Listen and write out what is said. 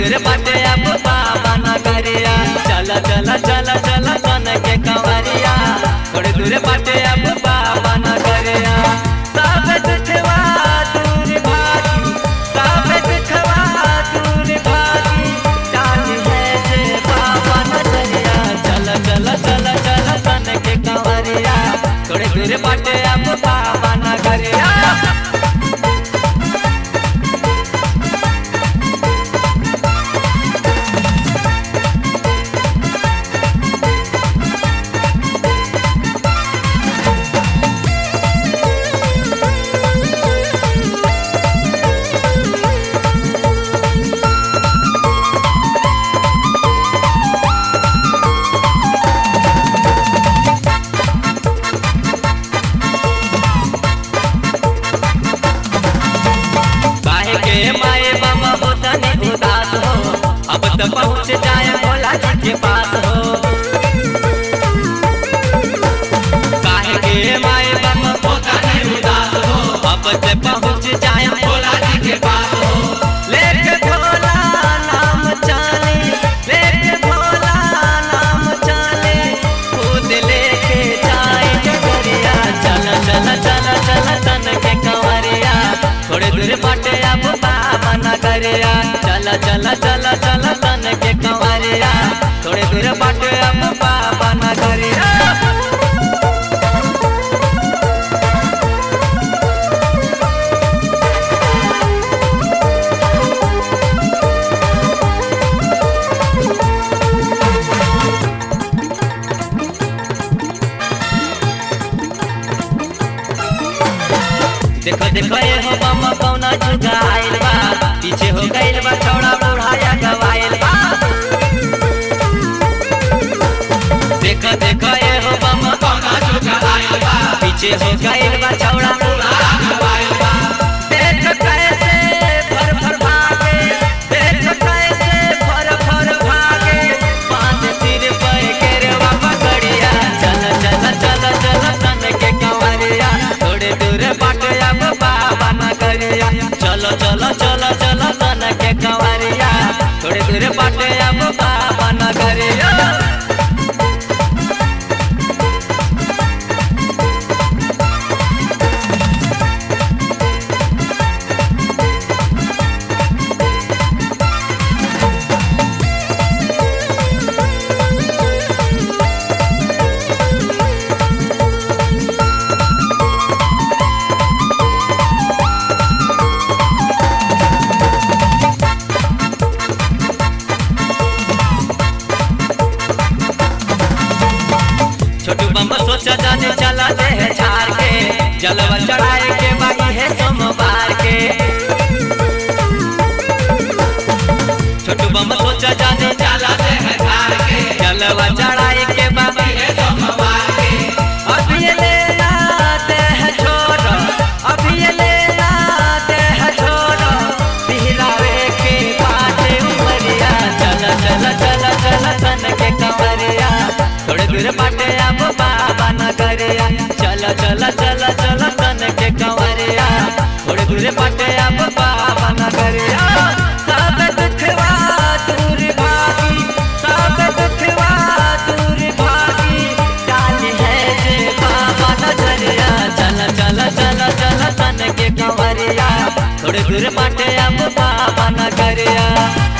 दूर बाटे अब बाबा नगरिया चल चल चल चल सन के कंवरिया थोड़ी दूर बाटे अब बाबा नगरिया सब दुखवा दूर भागी सब दुखवा दूर भागी जानी है जे बाबा नगरिया चल चल चल चल सन के कंवरिया थोड़ी दूर बाटे अब बाबा नगरिया काहे के माए बाबा होता नहीं उदास हो अब तो पहुँच जाए भोला जी के पास हो काहे के माए बाबा होता नहीं उदास हो अब तो पहुँच जाए भोला जी के पास हो लेके भोला नाम चाले लेके भोला नाम चाले खुद लेके जाए डगरिया चल चल चल चल तन के कंवरिया थोड़े दूर बाटे अब बाबा नगरिया चल चल चल चल तन के कंवरिया थोड़े दूर बाटे अब बाबा नगरिया देखो देखो ये हो बम कौना जुगा आइल बा पीछे हो गइल बा छौड़ा बुढ़ाया गवाइल बा देखो देखो ये हो बम कौना जुगा आइल बा पीछे हो गइल बा छौड़ा बुढ़ाया गवाइल बा देख कैसे फर फर भागे देख कैसे फर फर भागे पांच सिर पर केरवा पकड़िया चल चल चल चल तन के कंवरिया थोड़े दूर बाटे अब बाबा नगरिया चलो चलो चलो चलो तन के कंवरिया थोड़े दूर बाटे अब बाबा नगरिया छोटू बम सोचा जाने चला दे है झाड़ के जलवा चढ़ाए के बाकी है सोमवार के छोटू बम सोचा जाने चला दे है झाड़ के जलवा चढ़ाए के बाकी है सोमवार के अभी ये ले लाते हैं छोरो अभी ये ले लाते हैं छोरो पिहरावे के बाटे उमरिया चल चल चल चल सन के कंवरिया थोड़े दूर बाटे अब बाबा नगरिया चल चल चल चल सन के कंवरिया थोड़े दूर बाटे अब बाबा नगरिया सब दुखवा दूर भागी सब दुखवा दूर भागी जान है जे बाबा नगरिया चल चल चल चल सन के कंवरिया थोड़े दूर बाटे अब बाबा नगरिया